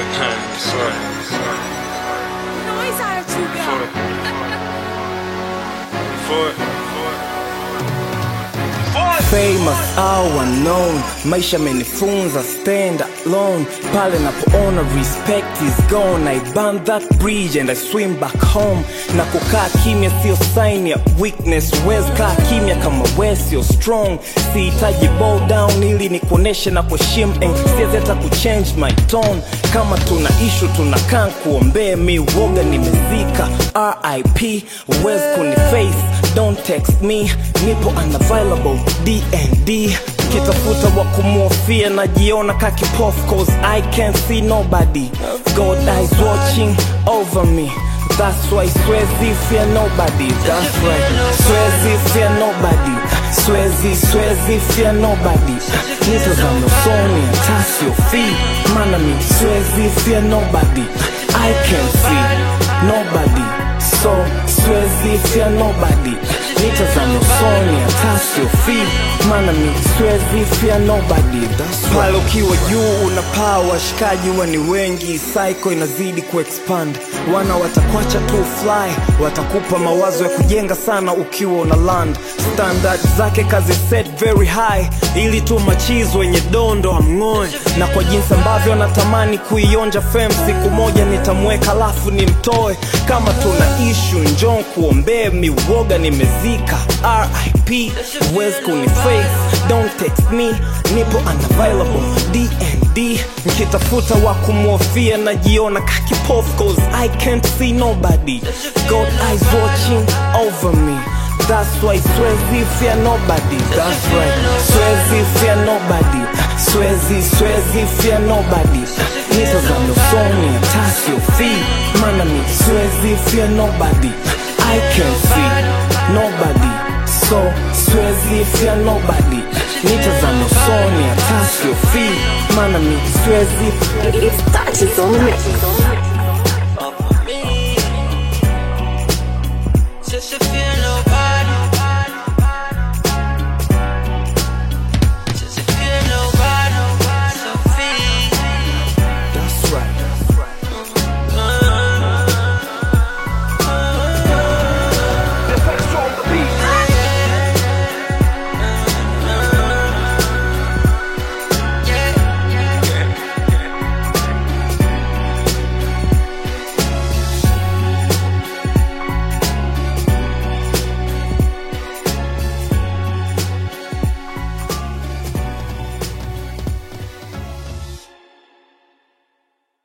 Sorry, sorry. Noise out you For it. For it. For it. famous au unknown maisha amenifunza stand alone pale napoona respect is gone i burn that bridge and i swim back home na kukaa kimya sio sign ya weakness wes kaa kimya kama we sio strong sihitaji bow down ili nikuoneshe na kuheshimu and siwezi hata kuchange my tone kama tuna ishu tunakaa kuombee mi woga nimezika rip wes kuniface don't text me nipo unavailable dnd kitafuta wa kumwofia najiona kakipof cause i can't see nobody god eyes watching over me That's why Swezi fear nobody. That's right. Swezi fear nobody. Swezi, Swezi fear nobody. Nitazame usoni hata siofii, maana mi Swezi fear nobody. I can see nobody. So Swezi fear nobody. Nitazame usoni hata siofii, maana mi Swezi fear nobody. That's right. Pale ukiwa juu unapaa, washikaji huwa ni wengi, psycho inazidi kuexpand wana watakwacha tu fly watakupa mawazo ya kujenga sana ukiwa una land standard zake kazi set very high ili tu machizi wenye dondo amng'oe na kwa jinsi ambavyo natamani kuionja fem siku moja nitamweka lafu nimtoe kama tuna ishu njon kuombee miwoga nimezika rip wes kuniface don't text me nipo unavailable dnd nikitafuta wa kumwofia najiona kakipof cause i can't see nobody god eyes watching over me That's why Swezi fear nobody. That's right. Swezi fear nobody. Swezi, Swezi fear nobody. Nitazame usoni hata siofii, maana mi Swezi fear nobody. I can see nobody. So Swezi fear nobody. Nitazame usoni hata siofii, maana mi Swezi It's touches on the mix. Just to feel